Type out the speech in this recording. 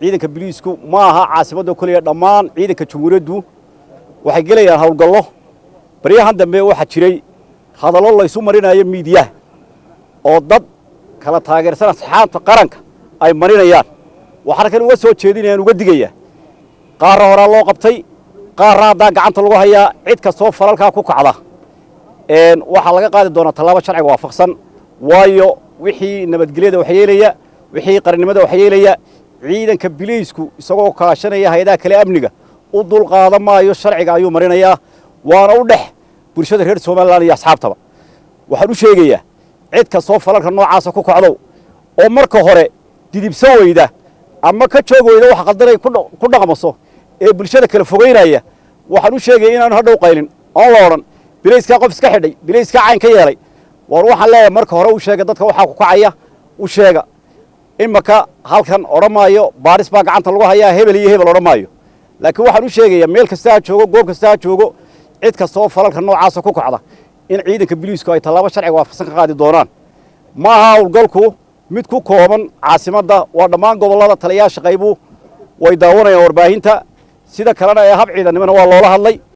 ciidanka biliisku ma aha caasimadda keliya dhammaan ciidanka jamhuuriyaddu waxay gelayaan howlgallo baryahan dambe waxaa jiray hadallo laysu marinayo miidiyaha oo dad kala taageersan asxaabta qaranka ay marinayaan waxaan kan uga soo jeedinayaan uga digayaa qaarra horaa loo qabtay qaarra haddaa gacanta lagu hayaa cid kastoo falalkaa ku kacda waxaa laga qaadi doonaa tallaabo sharciga waafaqsan waayo wixii nabadgelyada waxyeelaya wixii qarannimada waxyeelaya ciidanka biliisku isagoo kaashanaya hay-adaha kale amniga u dulqaadan maayo sharciga ayuu marinayaa waana u dhex bulshada reer somalilan iyo asxaabtaba waxaan u sheegayaa cid kastoo falalka noocaasa ku kacdow oo marka hore didibso weyda ama ka joog weyda wax qaldanay ku dhaqmaso ee bulshada kala fogeynaya waxaan u sheegaya inaanu hadhow qaylin oon la odhan bilayskaa qof iska xidhay bilayskaa cayn ka yeelay war waxaan leeyahay marka hore u sheega dadka waxaa ku kacaya u sheega imaka halkan odhan maayo baadhis baa gacanta lagu hayaa hebel iyo hebel odhan maayo laakiin waxaan u sheegayaa meel kasta ha joogo goob kasta ha joogo cid kasta oo falalka noocaasa ku kacda in ciidanka biliisku ay tallaabo sharciga waafaqsan ka qaadi doonaan ma aha howlgalku mid ku kooban caasimadda waa dhammaan gobollada taliyayaasha qaybu way daawanayaan warbaahinta sida kalena ee hab ciidannimona waa loola hadlay